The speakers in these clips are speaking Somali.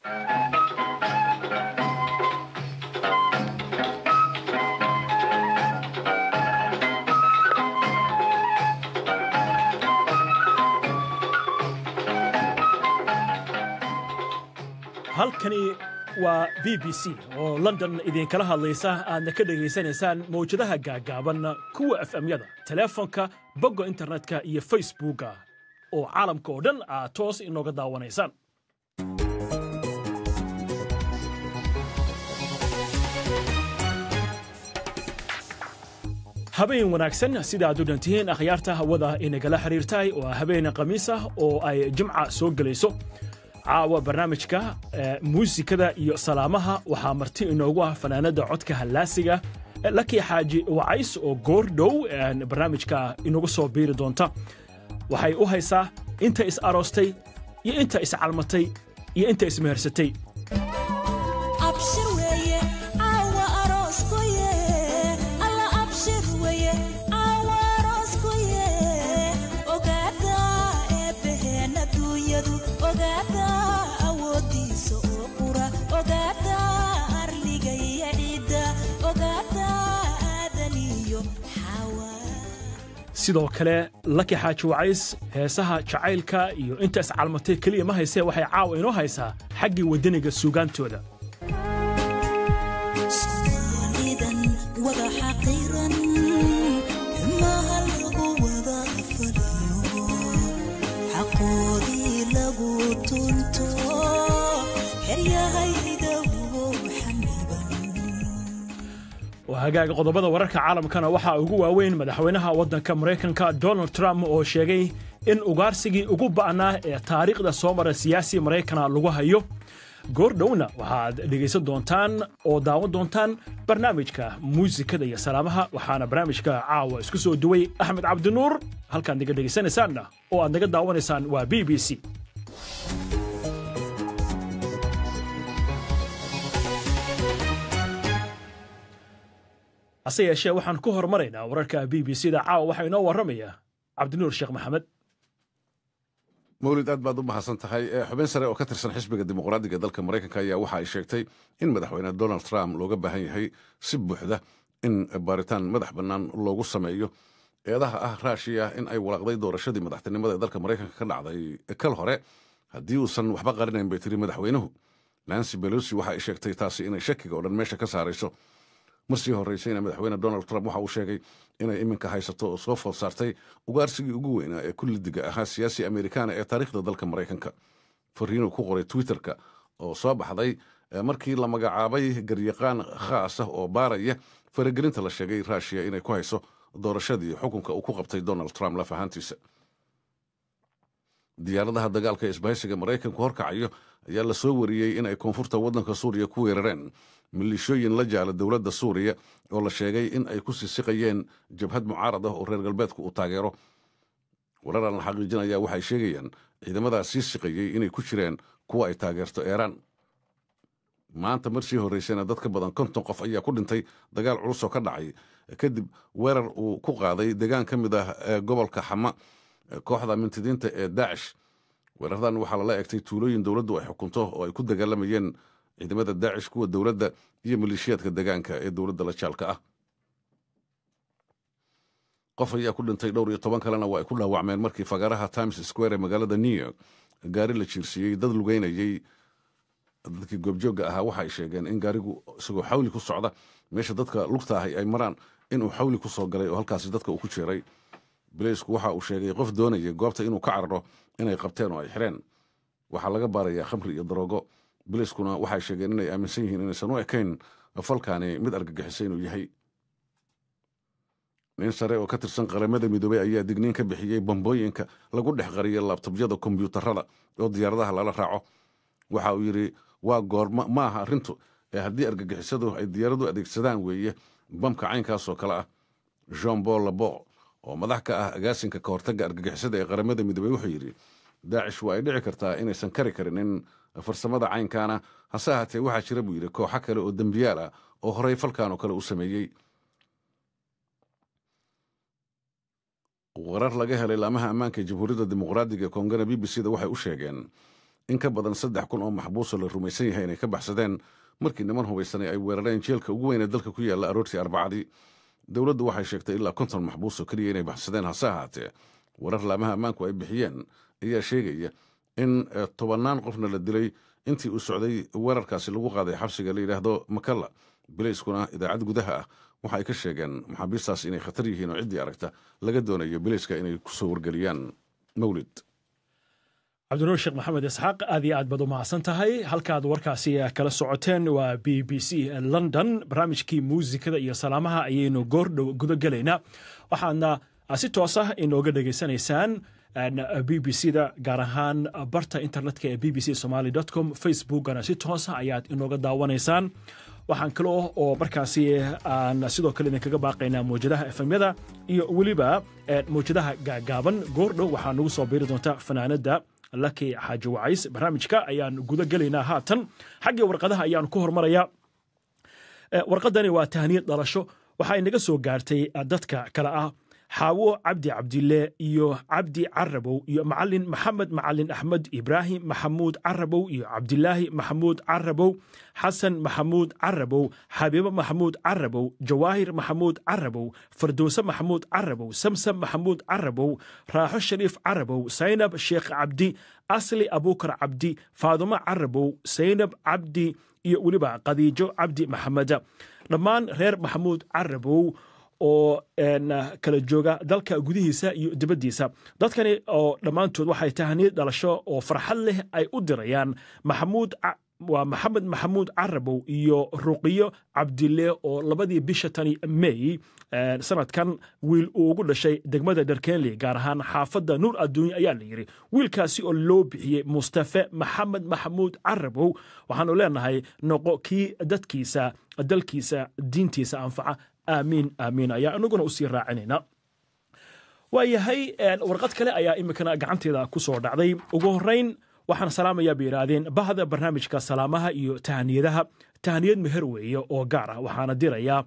halkani waa b b c oo london idinkala hadlaysa aadna ka dhegaysanaysaan mawjadaha gaagaaban kuwa efemyada teleefonka bogga internetka iyo facebooka oo caalamka oo dhan aad toos inooga daawanaysaan habeen wanaagsan sida aad u dhantihiin akhyaarta hawada inagala xiriirtahay oo habeen khamiis ah oo ay jimca soo gelayso caawa barnaamijka muusikada iyo salaamaha waxaa marti inoogu ah fanaanada codka hallaasiga laki xaaji wacays oo goor dhow barnaamijka inagu soo biiri doonta waxay u haysaa inta is aroostay iyo inta iscalmatay iyo inta ismehersatay sidoo kale laki xaaji wacays heesaha jacaylka iyo inta iscalmatay keliya ma haysee waxay caawa inoo haysaa xaggii waddaniga suugaantooda hagaaga qodobada wararka caalamkana waxaa ugu waaweyn madaxweynaha waddanka maraykanka donald trump oo sheegay in ugaarsigii ugu ba'naa ee taariikhda soo mara siyaasi maraykana lagu hayo goor dhowna waxaad dhegaysan doontaan oo daawan doontaan barnaamijka muusikada iyo salaamaha waxaana barnaamijka caawa isku soo duway axmed cabdinuur halkaad naga dhegaysanaysaanna oo aad naga daawanaysaan waa b b c hase yeeshee waxaan ku horumaraynaa wararka b b c da caawa waxaa inoo warramaya cabdinuur sheekh maxamed mawlid aad baad u mahadsan tahay xubin sare oo ka tirsan xisbiga dimuqraadiga dalka maraykanka ayaa waxa ay sheegtay in madaxweyne donald trump looga baahan yahay si buuxda in baaritaan madax bannaan loogu sameeyo eedaha ah raashiya in ay walaaqday doorashadii madaxtinimada ee dalka maraykanka ka dhacday kal hore haddii uusan waxba qarinayn bay tiri madaxweynuhu nancy belosi waxa ay sheegtay taasi inay shakiga oo dhan meesha ka saarayso marsii horraysayna madaxweyne donald trump waxa uu sheegay inay iminka haysato oo soo food saartay ugaarsigii ugu weynaa ee kullidiga ahaa siyaasi amerikaana ee taariikhda dalka maraykanka fariinuu ku qoray twitterka oo soo baxday markii la magacaabay garyaqaan khaas ah oo baaraya faragelinta la sheegay ruushiya inay ku hayso doorashadii xukunka uu ku qabtay donald trump laf ahaantiisa diyaaradaha dagaalka ee isbahaysiga maraykanku horkacayo ayaa la soo wariyey in ay koonfurta waddanka suuriya ku weerareen milishooyin la jaala dowladda suuriya oo la sheegay in ay ku sisiqayeen jabhad mucaarad ah oo reer galbeedku uu taageero wararaan la xaqiijinaya waxay sheegayaan ciidamadaas sii siqayey inay ku jireen kuwa ay taageerto eeraan maanta mar sii horraysayna dad ka badan konton qof ayaa ku dhintay dagaal culus oo ka dhacay kadib weerar uu ku qaaday degaan ka mid ah gobolka xama kooxda mintidiinta ee daacish weeraradan waxaa lala egtay tuulooyin dowladdu ay xukunto oo ay ku dagaalamayeen ciidamada daacish kuwa dowladda iyo maleeshiyaadka degaanka ee dowladda la jaalka ah qof ayaa ku dhintay dhowr iyo toban kalena waa ay ku dhaawacmeen markii fagaaraha times square ee magaalada new york gaari la jiirsiiyey dad lugeynayey dadkii goobjoogga ahaa waxa ay sheegeen in gaarigu isagoo xawli ku socda meesha dadka lugta ahay ay maraan inuu xawli ku soo galay oo halkaasi dadka uu ku jeeray bileysku waxa uu sheegay qof doonaya goobta inuu ka cararo inay qabteen oo ay xireen waxaa laga baarayaa khamri iyo daroogo bileyskuna waxay sheegeen inay aaminsan yihiin inaysan u ekayn falkaani mid argagixisa inuu yahay nin sare oo ka tirsan qaramada midoobey ayaa digniin ka bixiyey bambooyinka lagu dhex qariyay laabtobyada kombyuutarada oo diyaaradaha lala raaco waxa uu yidhi waa goorma ma aha arrintu ee haddii argagixisadu ay diyaaradu adeegsadaan weeye bamka caynkaasoo kale ah jean paul labo oo madax ka ah agaasinka ka hortagga argagixisada ee qaramada midoobey wuxuu yidhi daacish waa ay dhici kartaa inaysan kari karin in farsamada caynkaana hase ahaatee waxaa jira buu yidhi kooxo kale oo dembiyaal ah oo horey falkan oo kale u sameeyey warar laga helay laamaha ammaanka ee jamhuuriyadda dimuqraadiga ee koongana b b c da waxay u sheegeen in ka badan saddex kun oo maxbuuso la rumaysan yahay inay ka baxsadeen markii niman hubaysanay ay weerareen jeelka ugu weyn ee dalka ku yaalla aroortii arbacadii dowladdu waxay sheegtay ilaa konton maxbuus oo keliya inay baxsadeen hase ahaatee warar laamaha ammaanku ay bixiyeen ayaa sheegaya in tobannaan qofna la dilay intii uu socday weerarkaasi lagu qaaday xabsiga la yidhaahdo makalla bilayskuna idaacad gudaha ah waxa ay ka sheegeen maxaabiistaas inay khatar yihiin oo ciddii aragta laga doonayo bilayska inay ku soo wargeliyaan mawlid cabdinuur sheekh maxamed isxaaq aad iyo aad baad u mahadsan tahay halkaad warkaasi kala socoteen waa b b c london barnaamijkii muusikada iyo salaamaha ayaynu goordhow guda gelaynaa waxaadna si toos ah inooga dhegaysanaysaan b b c da gaar ahaan barta internetka ee b b c somaly com facebookana si toosa ayaad inooga daawanaysaan waxaan kaloo oo markaasi aan sidoo kale idinkaga baaqaynaa mawjadaha efemyada iyo weliba mawjadaha gaagaaban goordhow waxaa nagu soo biiri doonta fanaanada laki xaaji wacays barnaamijka ayaan guda gelaynaa haatan xaggii warqadaha ayaan ku hormarayaa warqadani waa tahniyad dhalasho waxaa inaga soo gaartay dadka kale ah xaawo cabdi cabdille iyo cabdi carabow iyo macalin maxamed macalin axmed ibraahim maxamuud carabow iyo cabdilaahi maxamuud carabow xasan maxamuud carabow xabiibo maxamuud carabow jawaahir maxamuud carabow fardowse maxamuud carabow samsam maxamuud carabow raaxo shariif carabow saynab sheekh cabdi asli abuukar cabdi faadumo carabow saynab cabdi iyo weliba khadiijo cabdi maxameda dhammaan reer maxamuud carabow oo kala jooga dalka gudihiisa iyo dibaddiisa dadkani oo dhammaantood waxay tahniyad dhalasho oo farxad leh ay u dirayaan maxamuud waa maxamed maxamuud carabow iyo ruqiyo cabdille oo labadii bisha tani mey sanadkan wiil uu ugu dhashay degmada dharkenley gaar ahaan xaafadda nuur adduunya ayaa la yidhi wiilkaasi oo loo bixiyey mustafe maxamed maxamuud carabow waxaanu leenahay noqo kii dadkiisa dalkiisa diintiisa anfaca aamiin aamiin ayaa inaguna usii raacinayna waayahay warqad kale ayaa iminkana gacanteeda ku soo dhacday ugu horrayn waxaan salaamayaa bay yidhaahdeen bahda barnaamijka salaamaha iyo tahaniyadaha tahaniyad meher weeye oo gaar ah waxaana dirayaa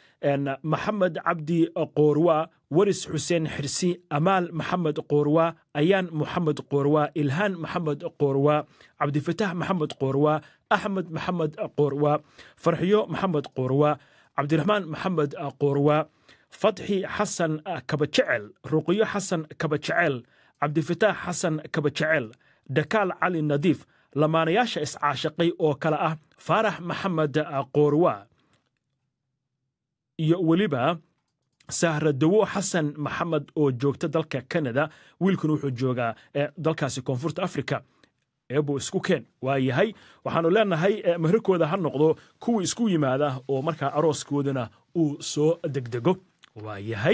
maxamed cabdi qoorwa waris xuseen xirsi amaal maxamed qoorwa ayaan maxamed qoorwa ilhaan maxamed qoorwa cabdifatax maxamed qoorwa axmed maxamed qoorwa farxiyo maxamed qoorwa cabdiraxmaan maxamed qoorwa fatxi xasan kabajecel ruqiyo xasan kabajecel cabdifataax xasan kabajecel dakaal cali nadiif lamaanayaasha iscaashaqay oo kale ah faarax maxamed qoorwa iyo weliba sahradowo xasan maxamed oo joogta dalka kanada wiilkuna wuxuu joogaa dalkaasi koonfurta africa eebuu isku keen waa yahay waxaanu leenahay meherkooda ha noqdo kuwii isku yimaada oo markaa arooskoodana uu soo degdego waa yahay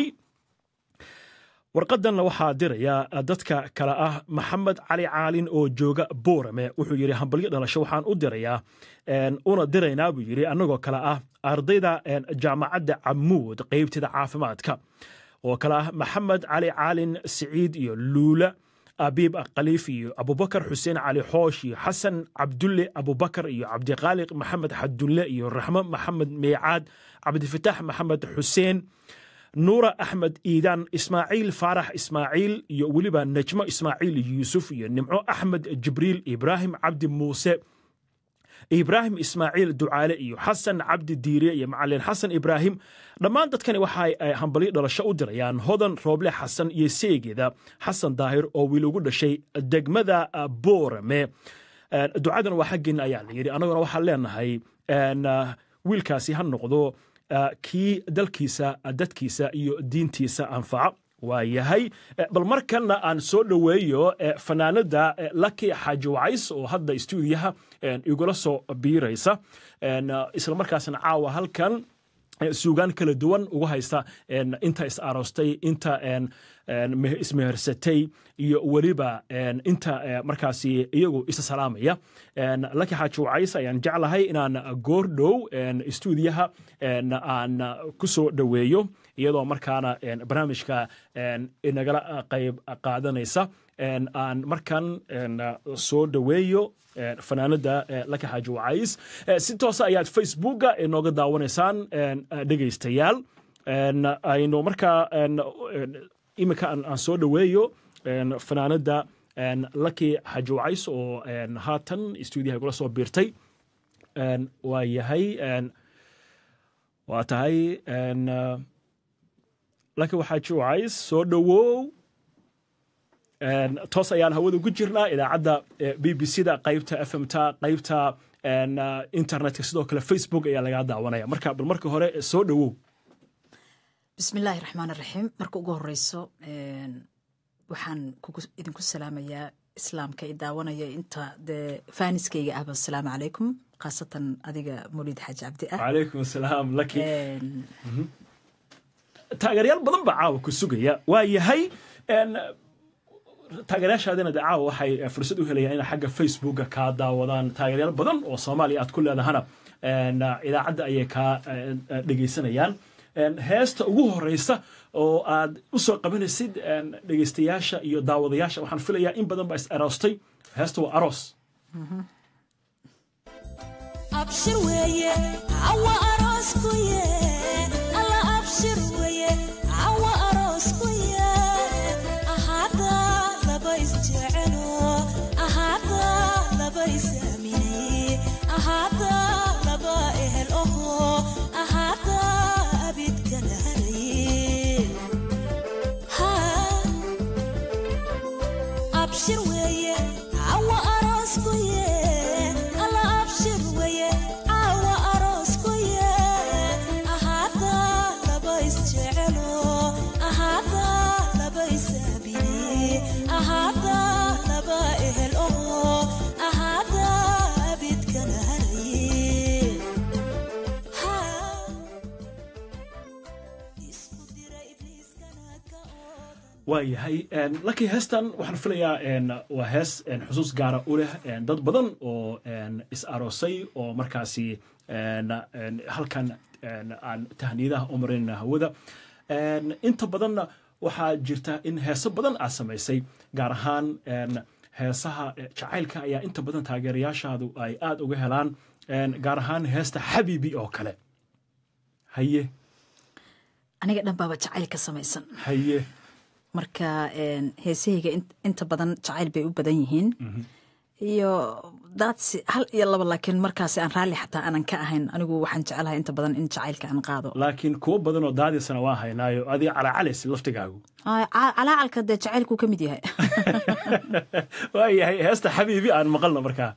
warqadanna waxaa diraya dadka kale ah maxamed cali caalin oo jooga boorame wuxuu yidhi hambalyo dhalasho waxaan u dirayaa una diraynaa buu yidhi annagoo kale ah ardayda jaamacadda camuud qeybteeda caafimaadka oo kale ah maxamed cali caalin siciid iyo luula abiib khaliif iyo abubakar xuseen cali xoosh iyo xasan cabdulle abubakar iyo cabdiqaaliq maxamed xadulle iyo raxmo maxamed meecaad cabdifataax maxamed xuseen nuura axmed iidaan ismaaciil faarax ismaaciil iyo weliba najmo ismaaciil yuusuf iyo nimco axmed jibriil ibraahim cabdi muuse ibraahim ismaaciil ducaale iyo xasan cabdi diire iyo macalin xasan ibraahim dhammaan dadkani waxay hambalyo dhalasho u dirayaan hodan rooble xasan iyo seegeeda xasan daahir oo wiil ugu dhashay degmada boorame ducadan waa xaggeena ayaa la yidhi annaguna waxaan leenahay wiilkaasi ha noqdo kii dalkiisa dadkiisa iyo diintiisa anfaca waa yahay bal markanna aan soo dhoweeyo fanaanada laki xaaji wacays oo hadda stuudiyaha igula soo biiraysa islamarkaasna caawa halkan suugaan kala duwan ugu haysta inta is aroostay inta ismehersatay iyo weliba inta markaasi iyagu isa salaamaya laki xaaji wacays ayaan jeclahay inaan goor dhow stuudiyaha aan ku soo dhoweeyo iyadoo markaana barnaamijka inagala qayb qaadanaysa aan markan soo dhoweeyo fanaanada laka xaaji wacays si toosa ayaad facebooka inooga daawanaysaan dhegaystayaal aynu markaa iminka aan soo dhoweeyo fanaanada laki xaji wacays oo haatan stuudiyaha igula soo biirtay waa yahay waa tahay laki xaji wacays soo dhowow toos ayaan hawada ugu jirnaa idaacadda b b c da qaybta f m ta qaybta internetka sidoo kale facebook ayaa lagaa daawanaya marka bal marka hore soo dhowow bismillaahi raxmaan raxiim marka ugu horeyso waxaan idinku salaamayaa islaamka i daawanaya inta dee faaniskayga ahba asalaamu calaykum khaasatan adiga mawlid xaaji cabdi ah calaykum asalaam laki taageeryaal badan baa caawa ku sugaya waa yahay taageerayaashaadina de caawa waxay fursad u helayaan inay xagga facebooka kaa daawadaan taageeryaal badan oo soomaaliya aad ku leedahana idaacadda ayay kaa dhegeysanayaan heesta ugu horeysa oo aad u soo qabanaysid dhegeystayaasha iyo daawadayaasha waxaan filayaa in badan baa is aroostay heesta waa aroos abshir weeye awa aroosku ye alla abshir weeye awa aroosku ye ahaada laba isjecelo ahaada laba isaamine ahaada laba ehel oho ahaada abidkala haraye abshir weeye awa aroosku ye alla abshir weeye awa aroosku ye ahaada laba isjecelo ahaada laba isaabine ahaada laba ehel oho ahaada abidkala haraye isku dira ibliiskana ka oodan waa yahay laki heestan waxaan filayaa waa hees xusuus gaara u leh dad badan oo is aroosay oo markaasi halkan aan tahniyadaha u marinayna hawada inta badanna waxaa jirta in heeso badan aad samaysay gaar ahaan heesaha jacaylka ayaa inta badan taageerayaashaadu ay aad uga helaan gaar ahaan heesta xabiibi oo kale haye aniga dhan baaba jacayl ka samaysan haye marka heesahayga inta badan jacayl bay u badan yihiin iyo daadsi hal iyo laba laakiin markaasi aan raalli xataa aanan ka ahayn anigu waxaan jecelahay inta badan in jacaylka aan qaado laakiin kuwo badan oo daadiisana waa haynaayo adiga calaacalaysa laftigaagu calaacalka dee jacaylkuu ka mid yahay waa yahay heesta xabiibi aan maqalno markaa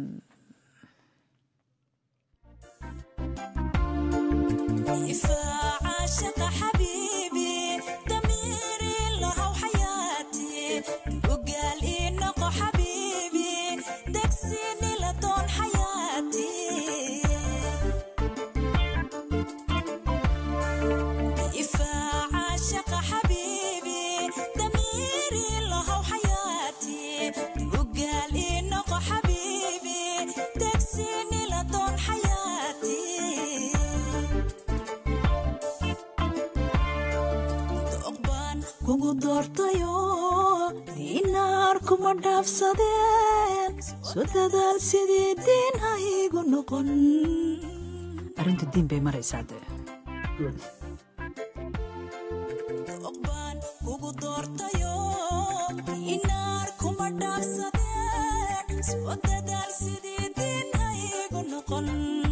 دفاع عاشق حبيبي ضميري له حياتي وقال إنك حبيبي دكسيني لطول حياتي دفاع عاشق حبيبي ضميري له حياتي وقال إنك حبيبي دكسيني لطول حياتي oqbaan kugu doortayo inaar kuma dhaafsadeen soo dadaal sidii diin ha igu noqon arrintu diin bay maraysaa dee oqbaan kugu doortayo inaar kuma dhaafsadeen soo dadaal sidii diin ha igu noqon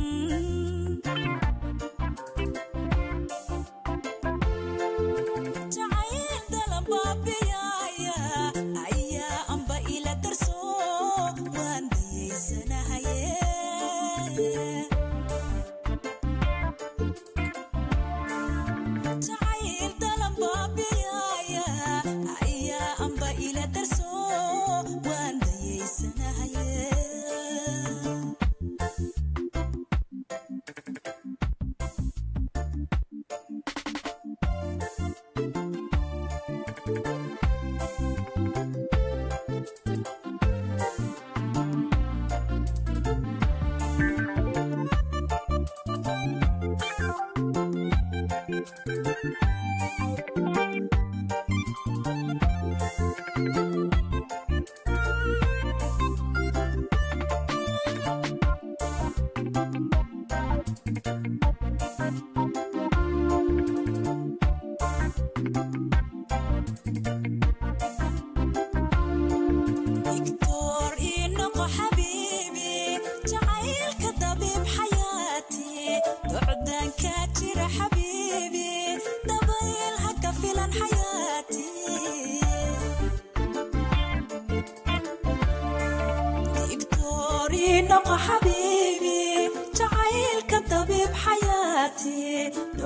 jacayl dalan baabiyaya ayaa amba ila darso waan dayaysanahaye jacayl dalan baabiyaya ayaa amba ila darso waan dayaysanahaye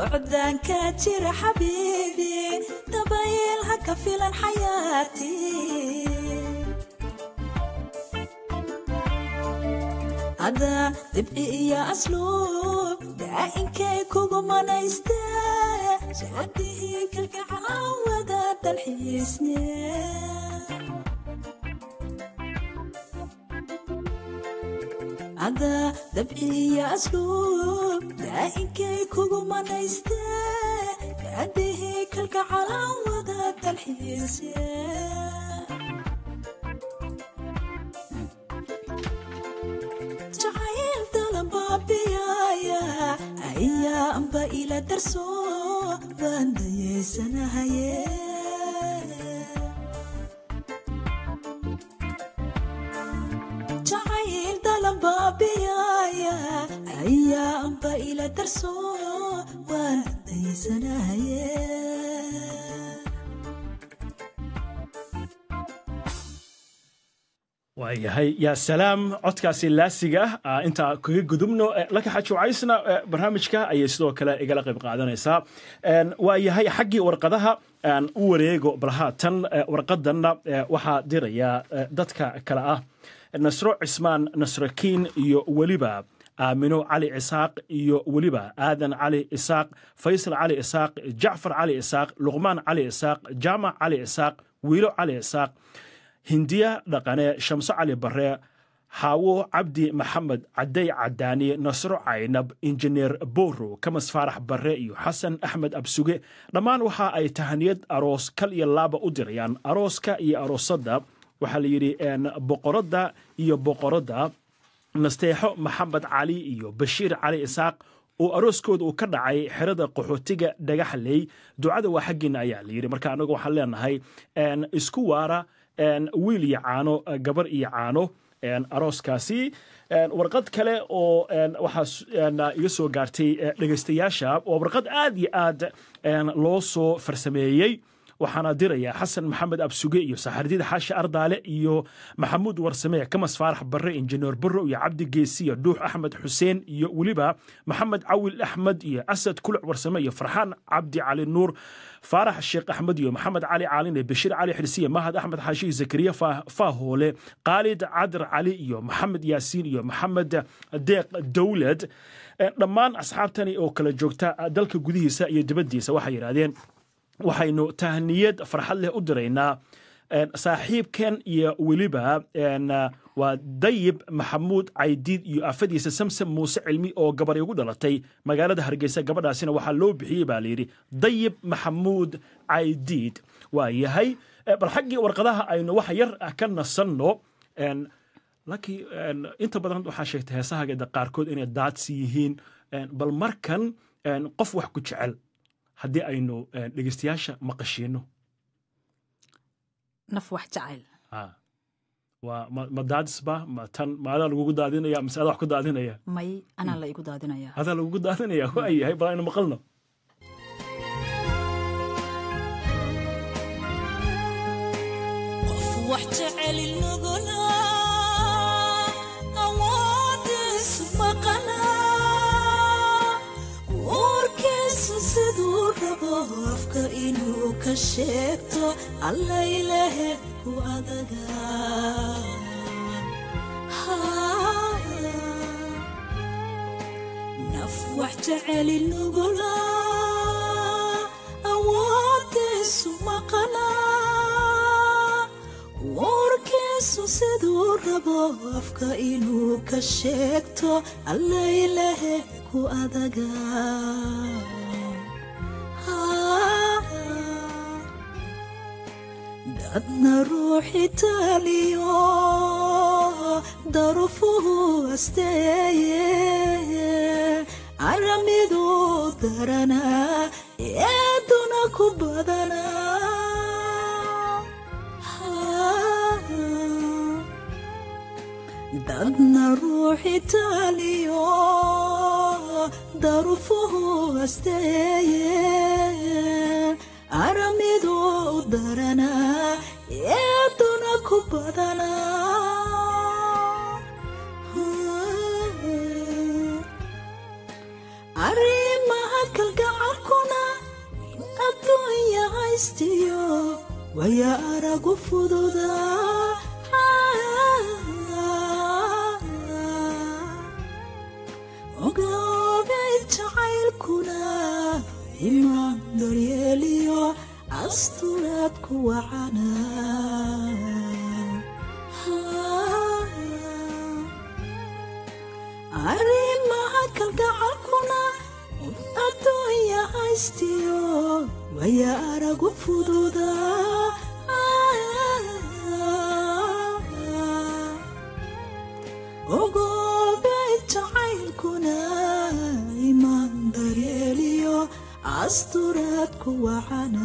bucdaanka jira xabiibi dabayl ha ka filan xayaatii ada dibci iyo asluub daa'inkay kugu manayste socodihii kalgacalan wada dalxiisne ada dabci iyo asluub daa'inkay kugu manayste gaadhihii kalgacalan wada dalxiisne jacayl dalabaabiyaaya ayaa amba ila darso waan dayaysanahaye jacayl dalabaabiyaaya ayaa amba ila darso waan dayaysanahaye waayahay yaa salaam codkaasi laasiga ah intaa kaga gudubno laka xajuucaysna barnaamijka ayay sidoo kale igala qayb qaadanaysaa waayahay xaggii warqadaha aan u wareego bal haatan warqadanna waxaa diraya dadka kale ah nasro cismaan nasrakiin iyo weliba aamino cali isaaq iyo weliba aadan cali isaaq faysal cali isaaq jacfar cali isaaq luqmaan cali isaaq jaamac cali isaaq wiilo cali isaaq hindiya dhaqane shamso cali bare xaawo cabdi maxamed caday cadaani nasro caynab injineer boro kamas faarax bare iyo xasan axmed absuge dhammaan waxa ay tahaniyad aroos kal iyo laaba u dirayaan arooska iyo aroosadda waxaa la yidhi boqoradda iyo boqoradda nasteexo maxamed cali iyo bashiir cali isaaq oo arooskooda uu ka dhacay xerada qaxootiga dhagaxley ducada waa xaggiina ayaa la yidhi marka anagu waxaan leenahay isku waara wiil iyo caano gabar iyo caano arooskaasi warqad kale oo waxaa iga soo gaartay dhegaystayaasha waa warqad aad iyo aad loo soo farsameeyey waxaana diraya xasan maxamed absuge iyo saxardida xaashi ardaale iyo maxamuud warsame kamas faarax barre injineer barro iyo cabdi geesiya dhuux axmed xuseen iyo weliba maxamed cawil axmed iyo asad kuluc warsame iyo farxaan cabdi cali nuur faarax sheekh axmed iyo maxamed cali caaline bashiir cali xirsiye mahad axmed xaashi zakariya faahoole khaalid cadar cali iyo maxamed yaasiin iyo maxamed deeq dowlad dhammaan asxaabtani oo kala joogta dalka gudihiisa iyo dibaddiisa waxay yidhaahdeen waxaynu tahniyad farxad leh u diraynaa saaxiibkan iyo weliba waa dayib maxamuud caydiid iyo afadiisa samsam muuse cilmi oo gabaray ugu dhalatay magaalada hargeysa gabadhaasina waxaa loo bixiyey baa layidhi dayib maxamuud caydiid waa yahay bal xaggii warqadaha aynu wax yar ka nasanno laakiin inta badan waxaa sheegtay heesahageeda qaarkood inay daadsi yihiin bal markan qof wax ku jecel haddii aynu dhegeystayaasha maqashiino naf wax jacayl waa ma daadisba ma tan ma adaa lagugu daadinaya mise adaa wax ku daadinaya may anaa la igu daadinaya adaa lagugu daadinaya waa yahay bal aynu maqalno qof wax jecel inaguna awoodiisu maqana warkiisu siduu rabo afka inuu ka sheegto alla ilaahe ku adaga naf wax jecel inaguna awoodiisu maqana warkiisu siduu rabo afka inuu ka sheegto alla ilaahe ku adaga dadna ruuxi taaliyo darufuhu asteeye aramidu darana eeduna ku badana dadna ruuxi taaliyo darufuhu asteeye aramidu darana eeduna ku badana arrimaha kalgacalku haystiyo waya aragu fududa ogaabay jacaylkuna imaan daryeeliyo asturaad ku wacana arrimaha kalgacalkuna adduunya haystiyo waya aragu fududa ogoobay jacaylkuna imaan daryeeliyo asturaad ku wacana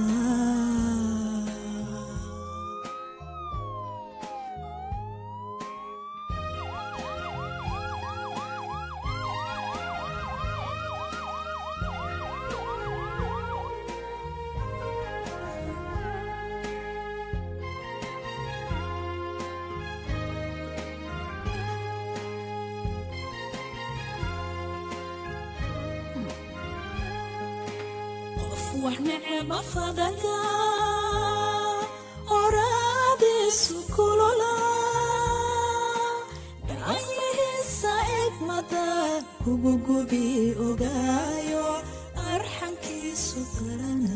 qof wax neceba fadada oraadiisu kulola dhacayihiisa egmada kugugubi ogaayo arxankiisu garana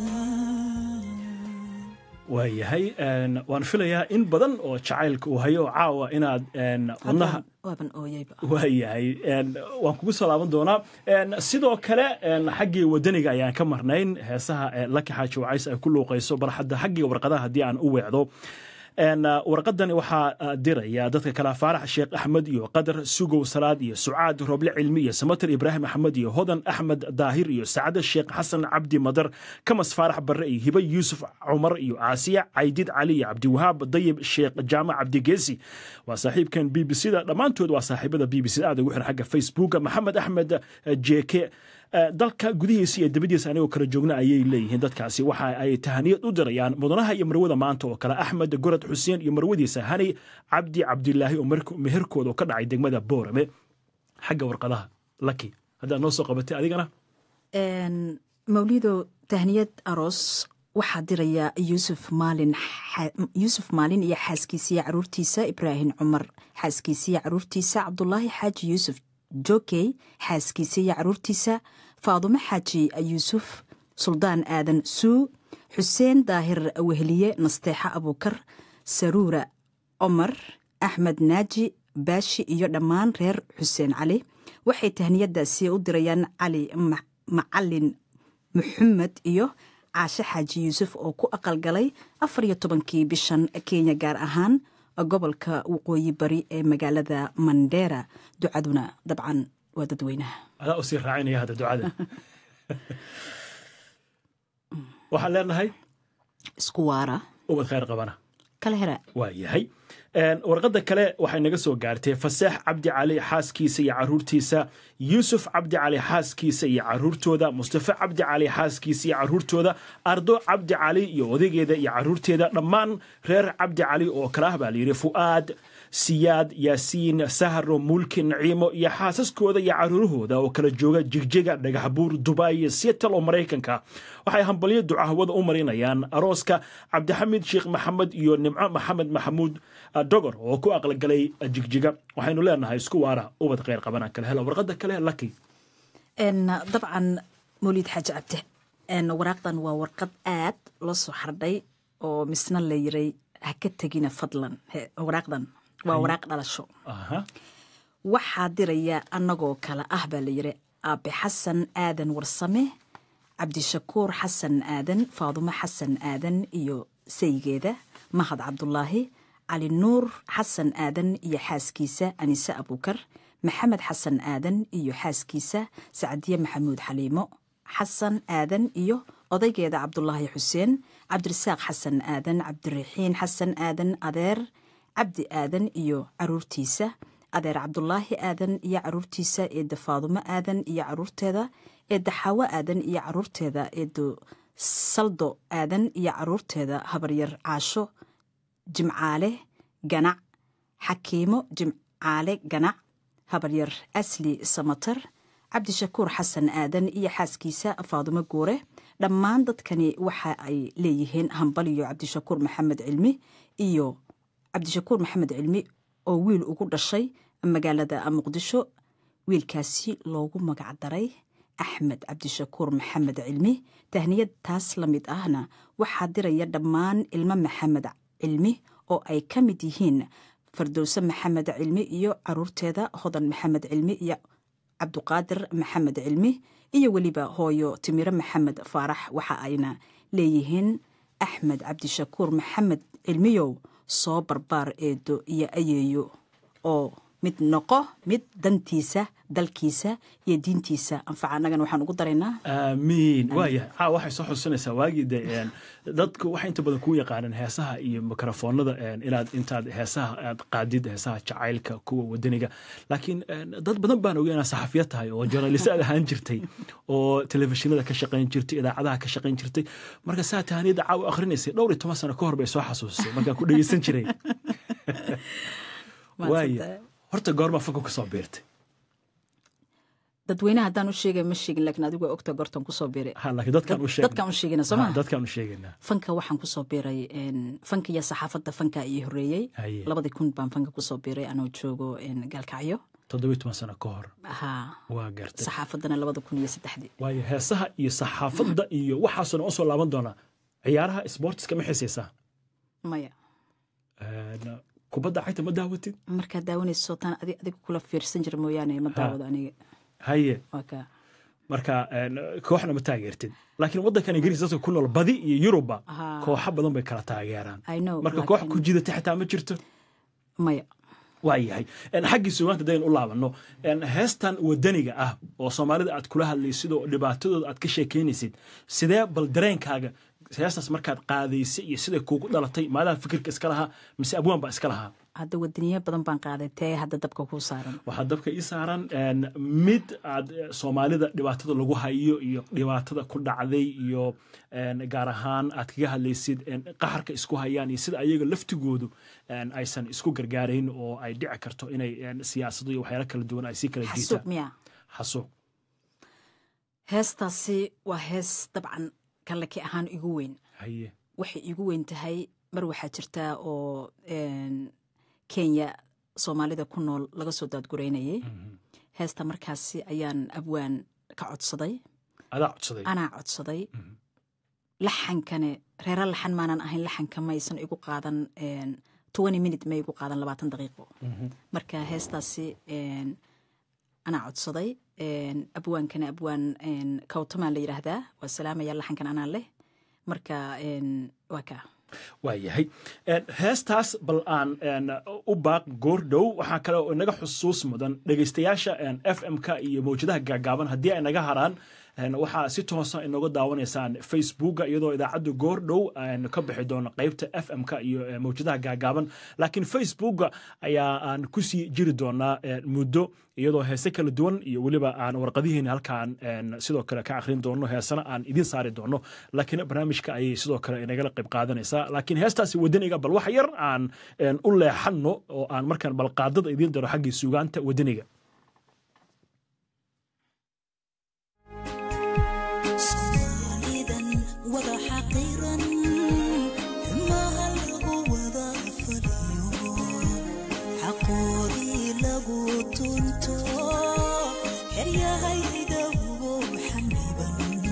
waayahay een, waan filayaa in badan oo jacaylka uu hayo caawa inaad een, wadnaha waaban ooyeyba waayahay een, waan kugu soo laaban doonaa Een, sidoo kale een, xaggii wadaniga ayaan ka marnayn heesaha ee laki xaaji wacays ay ku luuqayso bal hadda xaggii warqadaha haddii aan u weecdo Een, uh, warqadan waxaa uh, diraya dadka kale faarax sheekh axmed iyo qadar sugow salaad iyo sucaad roble cilmi iyo samater ibraahim axmed iyo hodan axmed daahir iyo sacade sheekh xasan cabdi madar kamas faarax barre iyo hibe yuusuf cumar iyo caasiya caydid cali iyo cabdiwahaab dayib sheekh jaamac cabdigeesi waa saaxiibkan b b c da dhammaantood waa saaxiibada b b c aad ugu xiran xagga facebooka maxamed axmed eh, jeke Eh, dalka gudihiisa iyo dibadiisa anigoo kala joogna ayay leeyihiin dadkaasi waxa ay tahaniyad u dirayaan mudanaha iyo marwada maanta oo kale axmed gorad xuseen iyo marwadiisa hani cabdi cabdilaahi oo mark- meherkooda oo ka dhacay degmada boorame xagga warqadaha laki haddaad noo soo qabatay adigana Een, mawlido tahniyad aroos waxaa diraya yuusuf maalin xa- yuusuf maalin iyo xaaskiisiiyo caruurtiisa ibraahim cumar xaaskiisiiyo caruurtiisa cabdulaahi xaaji yuusuf jokey xaaskiisa iyo caruurtiisa faadumo xaaji yuusuf suldaan aadan suu xuseen daahir weheliye nasteexa abuukar saruura cumar axmed naaji baashi iyo dhammaan reer xuseen cali waxay tahniyadaasi u dirayaan cali Ma- macalin maxamed iyo caashe xaaji yuusuf oo ku aqalgalay afar iyo tobankii bishan kenya gaar ahaan gobolka waqooyi bari ee magaalada mandera ducaduna dabcan waa dadweynaha adaa usii raacinaya hadda ducada waxaan leenahay isku waara ubad khayr qabana kala hera waa yahay Een, warqadda kale waxay naga soo gaartay faseex cabdi cali xaaskiisa iyo caruurtiisa yuusuf cabdi cali xaaskiisa iyo caruurtooda mustafa cabdi cali xaaskiisa iyo caruurtooda ardo cabdi cali iyo odageeda iyo caruurteeda dhammaan reer cabdi cali oo kale ah baa layidhi fu'aad siyaad yaasiin sahro mulki naciimo iyo xaasaskooda iyo caruurahooda oo kala jooga jigjiga dhagaxbuur dubai iyo seattle oo maraykanka waxay hambalyo ducahwada u marinayaan arooska cabdixamid sheekh maxamed iyo nimco maxamed maxamuud dogor oo ku aqalgalay jigjiga waxaynu leenahay isku waara ubad kheyr qabana kale hela warqada kale laki Een, dabcan mawlid xaaji cabdi een, waraaqdan waa warqad aad loo soo xardhay oo misna la yiray ha ka tegina fadlan He- waraaqdan waa waraaq dhalasho aha waxaa diraya annagoo kale ah baa la yiri aabe xasan aadan warsame cabdishakuur xasan aadan faadumo xasan aadan iyo saygeeda mahad cabdulaahi cali nuur xasan aadan iyo xaaskiisa anise abuukar maxamed xasan aadan iyo xaaskiisa sacdiye maxamuud xaliimo xasan aadan iyo odaygeeda cabdulaahi xuseen cabdirasaaq xasan aadan cabdiraxiin xasan aadan adeer cabdi aadan iyo caruurtiisa adeer cabdulaahi aadan iyo caruurtiisa eedda faadumo aadan iyo caruurteeda eedda xaawo aadan iyo caruurteeda eeddo saldo aadan iyo caruurteeda habaryar caasho jimcaale ganac xakiimo jimcaale ganac habaryar asli samatar cabdishakuur xasan aadan iyo xaaskiisa faadumo guure dhammaan dadkani waxa ay leeyihiin hambaliyo cabdishakuur maxamed cilmi iyo cabdishakuur maxamed cilmi oo wiil ugu dhashay magaalada muqdisho wiilkaasi loogu magacdaray axmed cabdishakuur maxamed cilmi tahniyad taas la mid ahna waxaa diraya dhammaan ilmo maxamed cilmi oo ay ka mid yihiin fardowse maxamed cilmi iyo caruurteeda hodan maxamed cilmi iyo cabduqaadir maxamed cilmi iyo weliba hooyo timiro maxamed faarax waxa ayna leeyihiin axmed cabdishakuur maxamed cilmiyow soo barbaar eedo iyo ayeeyo oo mid noqo mid dantiisa dalkiisa iyo diintiisa anfaca annagana waxaan ugu daraynaa aamiin waayahay caa waxay soo xusinaysaa waagii de een, dadku waxay inta badan kuu yaqaaneen heesaha iyo mikrofoonada een, inaad intaad heesaha aad qaadid heesaha jacaylka kuwa wadaniga laakiin een, dad badan baan ogey inaad saxafiya tahay oo journalist aad ahaan jirtay oo telefishinada ka shaqayn jirtay idaacadaha ka shaqayn jirtay marka saa tahaniyada caawa akhrinaysay dhowr iyo toban sano ka hor bay soo xasuusisay markaan ku dhegeysan jiray waaya horta goorma fanka kusoo biirtay dadweynaha haddaan u sheegay ma sheegin laakiin adigu waa ogta goortan kusoo biiray ha laakiin dadkaan u sheegna dadkaan u sheegina soo maa dadkaan u sheegaynaa fanka waxaan kusoo biiray een, fanka iyo saxaafadda fanka ii horeeyey Haye. labadii kun baan fanka kusoo biiray anoo joogo een, gaalkacyo toddobiyo toban sano ka hor haa waa gartay saxaafaddana labada kun iyo saddexdii waayo heesaha iyo saxaafadda iyo waxaasoo dhan u soo laaban doonaa ciyaaraha sportiska ma xiisaysaa maya Een, kubadda cagta ma daawatid markaad daawanayso taan adi adiga kula fiirsan jira mooyaane ma daawado aniga haye waa kaa marka een, kooxna ma taageertid laakiin waddankan ingiriis dadka ku nool badi iyo yuruba Haa. kooxo badan bay kala taageeraan I know, marka koox laakiin- ku jidata xitaa ma jirto maya waa yahay Een, xaggii sugaanta dayn u laabanno een, heestan wadaniga ah oo soomaalida aad kula hadlaysid oo dhibaatadooda aad ka sheekeynaysid sidee bal dareenkaaga heestaas markaad qaadaysay iyo siday kuugu dhalatay maadaha fikirka iska lahaa mise abwaan baa iska lahaa hadda wadaniyo badan baan qaaday tee hadda dabka kuu saaran waxaa dabka ii saaran een, mid aad eh, soomaalida dhibaatada lagu hayo iyo dhibaatada ku dhacday iyo een, gaar ahaan aad kaga hadlaysid een, qaxarka isku hayaan iyo sida ayaga laftigoodu een, aysan isku gargaarayn oo ay dhici karto inay een, siyaasado iyo waxyaalo kala duwan ay sii kala xasuuq jiitaan miya xasuuq heestaasi waa hees dabcan kallaki ahaan igu weyn haye waxay igu weyn tahay mar waxaa jirtaa oo een, kenya soomaalida ku nool laga soo daadgureynayay heesta markaasi ayaan abwaan ka codsaday adaa codsaday anaa codsaday laxankane reera laxan maanan ahayn laxanka maysan igu qaadan twenty minute ma igu qaadan labaatan daqiiqo marka heestaasi een, anaa codsaday een, abwaankana abwaan een, kawtamaa la yidhaahdaa waa salaamaya laxankan anaa leh marka een, waa kaa waa yahay Een, heestaas bal aan een, u baaq goordhow waxaa kale oo inaga xusuus mudan dhegeystayaasha een, f m-ka iyo mawjadaha gaagaaban haddii ay naga haraan een, waxaa si toosa inooga daawanaysaan facebooka iyadoo idaacaddu goordhow aan ka bixi doono qeybta f m-ka iyo eh, mawjadaha gaagaaban laakiin facebooka ayaa aan kusii jiri doonaa een, muddo iyadoo heese kala duwan iyo weliba aan warqadihiina halkaan een, sidoo kale ka akhrin doono heesana aan idin saari doono laakiin barnaamijka ayay sidoo kale inagala qayb qaadanaysaa laakiin heestaasi wadaniga bal wax yar aan een, u leexanno oo aan markaan balqaadada idiin daro xaggii sugaanta wadaniga soomaalidan wada xaqiran xumaha lagu wada fadhiyo xaqoodii lagu tunto xeryahayda ugu xaniban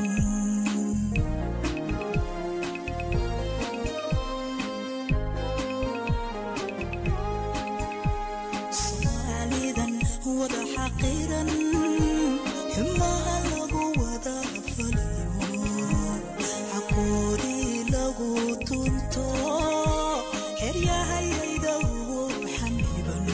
soomaalidan wada xaqiran xumaha lagu wada faliyo xaqoodii lagu tunto xeryahayayda ugu xaniban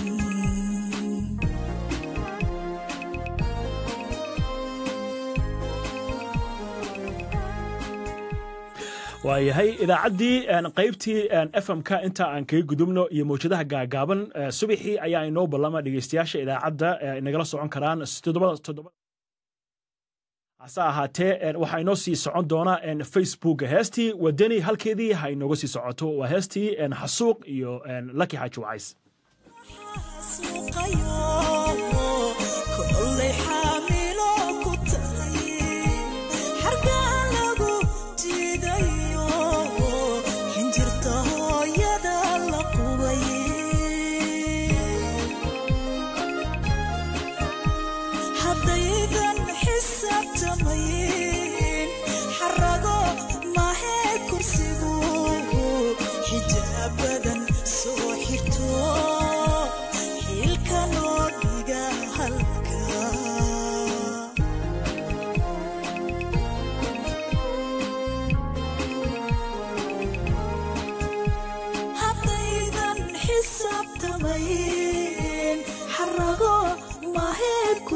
waayahay idaacaddii een, qaybtii f m-ka inta aan kaga gudubno iyo mawjadaha gaagaaban eh, subaxii ayaa inoo ballama dhegeystayaasha idaacadda eh, inagala socon karaan toddobada toddobada hase ahaatee een, waxaa inoo sii socon doona een, facebook heestii wadani halkeedii ha inooga sii socoto waa heestii een, xasuuq iyo een, laki xaaji wacays suuqayo kollay xaamilo ku tahay xargaan lagu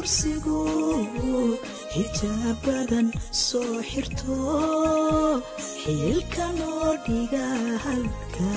kursigu xijaabadan soo xirto xiilka noo dhiga halka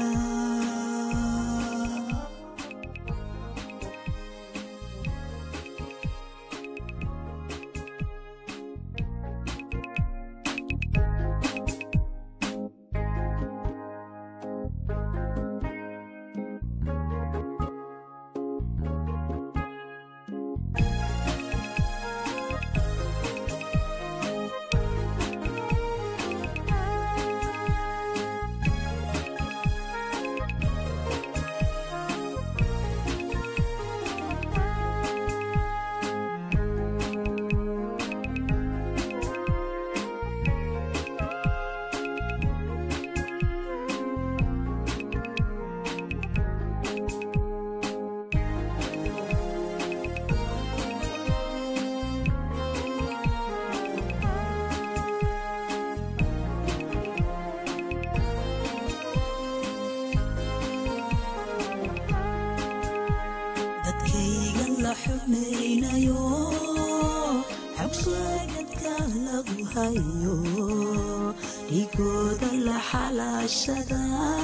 dadkaygan la xubnaynayo xabsheegadka lagu hayo dhigooda la xalaashada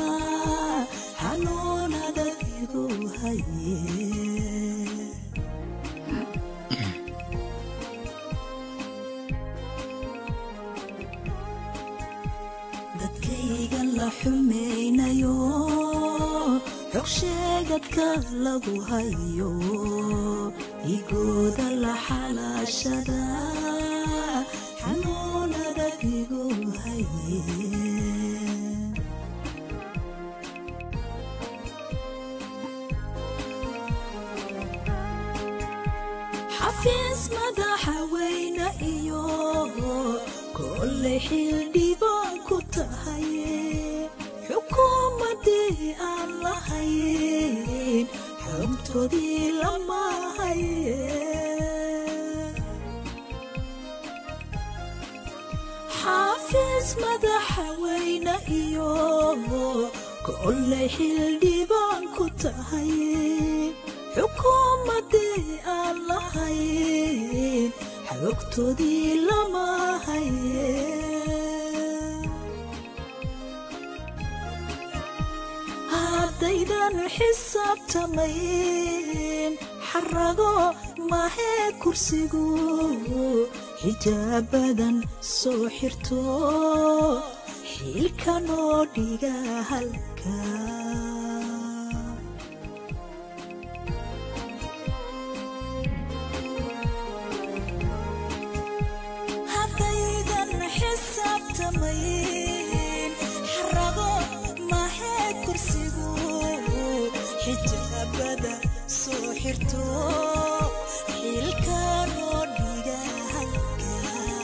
xanuunada igu haye dadkaygan la xumaynayo xogsheegadka lagu hayo igooda la xalaashada xanuunada igu haye xafiis madaxa weyne iyo kolle xildhibaan ku tahay xukuumadii aan lahayn xogtoodii lama haye xafiis madaxa weyne iyo kolle xildhibaan ku tahay xukuumadii aan lahayn xogtoodii lama haye haddaydan xisaabtamayn xarago mahee kursigu xijaabadan soo xirto xiilka noo dhiga halka haddaydan xisaabtamayn xarago mahee kursigu xijaabada soo xirto xiilka noo dhiga halka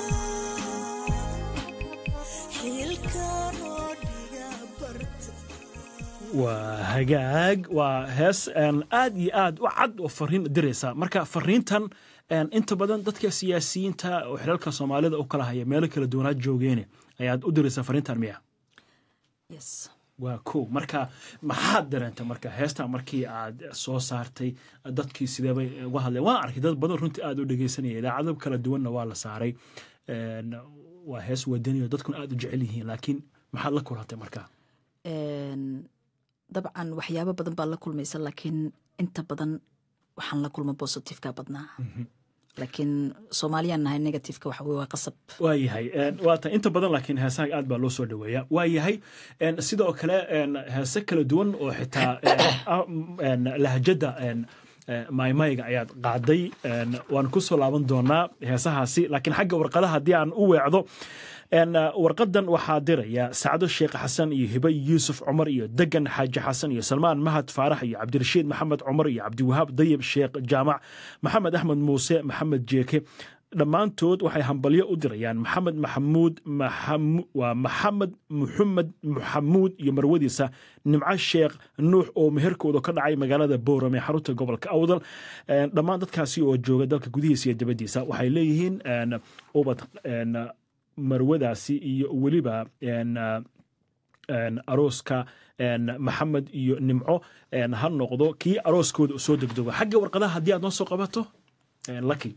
xiilka noo dhiga barta waa hagaag waa hees een, aad iyo aad u cad oo fariin diraysa marka fariintan een, inta badan dadka siyaasiyiinta oo xilalka soomaalida u kala haya meelo kala duwanaad joogeene ayaad u diraysaa fariintan miya yes waa ko marka maxaad dareentay marka heestan markii aad soo saartay dadkii sideebay uga hadleen waan arkay dad badan runtii aad u dhegeysanaya idaacado kala duwanna waa la saaray Een, waa hees wadaniyo dadkuna aad u jecel yihiin laakiin maxaad la kulantay marka Een, dabcan waxyaabo badan baa la kulmaysa laakiin inta badan waxaan la kulma positiveka badnaa laakiin soomaaliyaan nahay negativeka waxa weye waa qasab waayahay waata inta badan laakiin heesaha aad baa loo soo dhaweeya waayahay een, sidoo kale een, heese kala duwan oo xitaa een, ah, een, lahjada een, eh, maymayga ayaad qaaday een, waan ku soo laaban doonaa heesahaasi laakiin xagga warqadaha haddii aan u weecdo een, eh, warqadan waxaa diraya sacdo sheekh xasan iyo hibe yuusuf cumar iyo degan xaaji xasan iyo salmaan mahad faarax iyo cabdirashiid maxamed cumar iyo cabdiwahaab dayib sheekh jaamac maxamed axmed muuse maxamed jeeke dhammaantood waxay hambalyo u dirayaan maxamed maxamuud maxamu- waa maxamed muxamed maxamuud iyo marwadiisa nimco sheekh nuux oo meherkooda ka dhacay magaalada bowram ee xarunta gobolka awdal Een, dhammaan dadkaasi oo jooga dalka gudihiisa iyo dibadiisa waxay leeyihiin een, ubad een, marwadaasi iyo weliba een, een, arooska een, maxamed iyo nimco een, ha noqdo kii arooskooda u soo degdego xagga warqadaha haddii aad noo soo qabato eh, lucky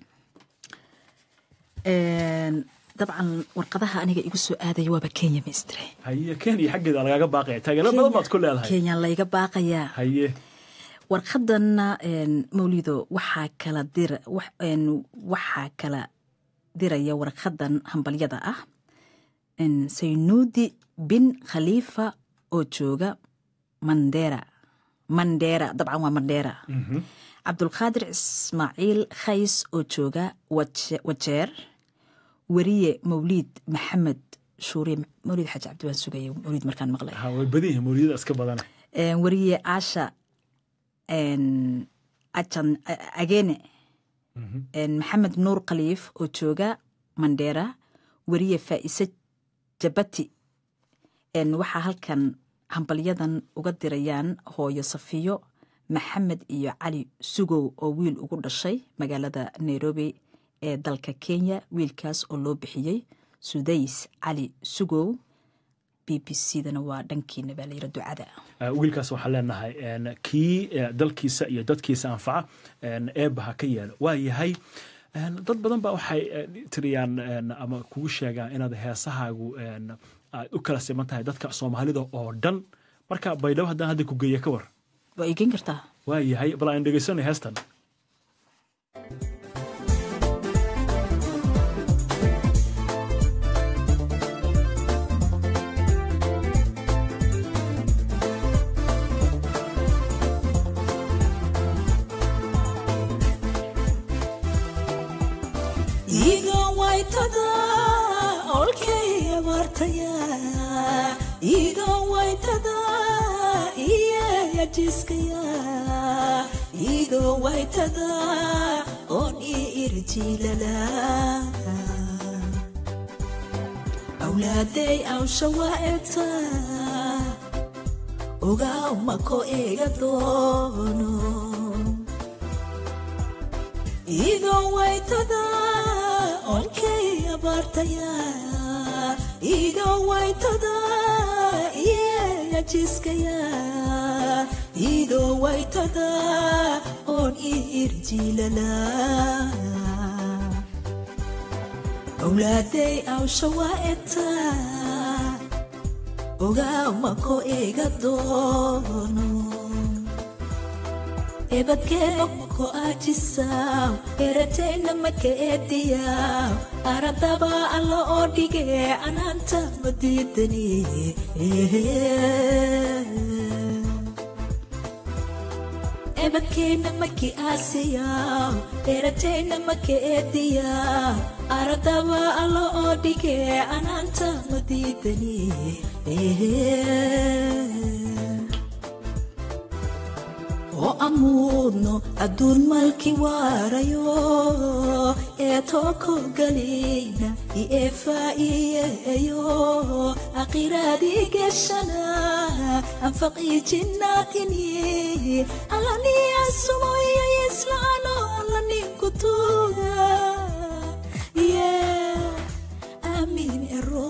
Een, dabcan warqadaha aniga igu soo aadaya waaba kenya maistre haye kenya xaggeeda lagaga baaqaya taageero badan baad ku leedahay kenya layga baaqayaa haye warqadanna een, mawlido waxaa kala dira wax- een, waxaa kala diraya warqadan hambalyada ah een, saynuudi bin khaliifa oo jooga mandera mandera dabcan waa mandera cabdulqaadir ismaaciil khays oo jooga Waje- wajeer weriye mawliid maxamed shuuriye mawliid xaaji cabdi waan sugaya mawliid markaan maqlay ha way badan yihiin mawliyada iska badana Een, weriye asha een, ajan a- agene Een, maxamed nuur khaliif oo jooga mandera weriye faa'ise jabati Een, waxaa halkan hambalyadan uga dirayaan hooyo safiyo maxamed iyo cali sugow oo wiil ugu dhashay magaalada nairobi ee dalka kenya wiilkaas oo loo bixiyey sudays cali sugow b b c dana waa dhankiina baa layira ducada Eh, wiilkaas waxaan leenahay en, kii eh, dalkiisa iyo dadkiisa anfaca en, eebba ha ka yeelo waa yahay en, dad badan ba waxay eh, tiriyaan en, ama kugu sheegaan inaad heesahaagu en, aad u kala siman tahay dadka soomaalida oo dhan marka baydhabo haddaan hadda ku geeya ka war waa iigeyn kartaa waa yahay bal aan dhegeysanay heestan iga waytada olkay abaartaya iga waytada iyaya jiskaya iga waytada on i irjilala awlaaday awshawaeta ogaa mako ega doono iga waytada olkay abaartaya iga waytada iyaya jiskaya iga waytada on i irjilala awlaaday awshawaeta ogaa mako ega doono ebadkeemako ajisaw eratayna maka eediyaw aradaba alla oo dhige anaanta madiidani ebadkeenna maki aasiyaw eratayna maka eediyaw aradaba alla oo dhige anaanta madiidani oo amuudno adduun malki waarayo ee tooko galina ie faa'iyeeyo aqiraadii geshana anfaqii jinnaatini alani asumoya islaano alaninku tuuga ye amiin ero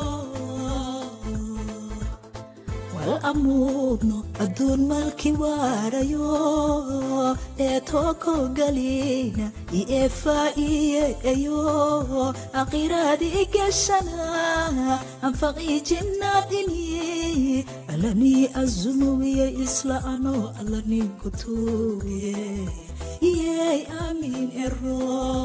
wal amuudno adduun malki waarayo ee tooko galina ie faa'iyeeyo aqiraadii geshana anfaqii jinnaadini alanii azumowiye isla ano alaninku tuuge iyey amiin ero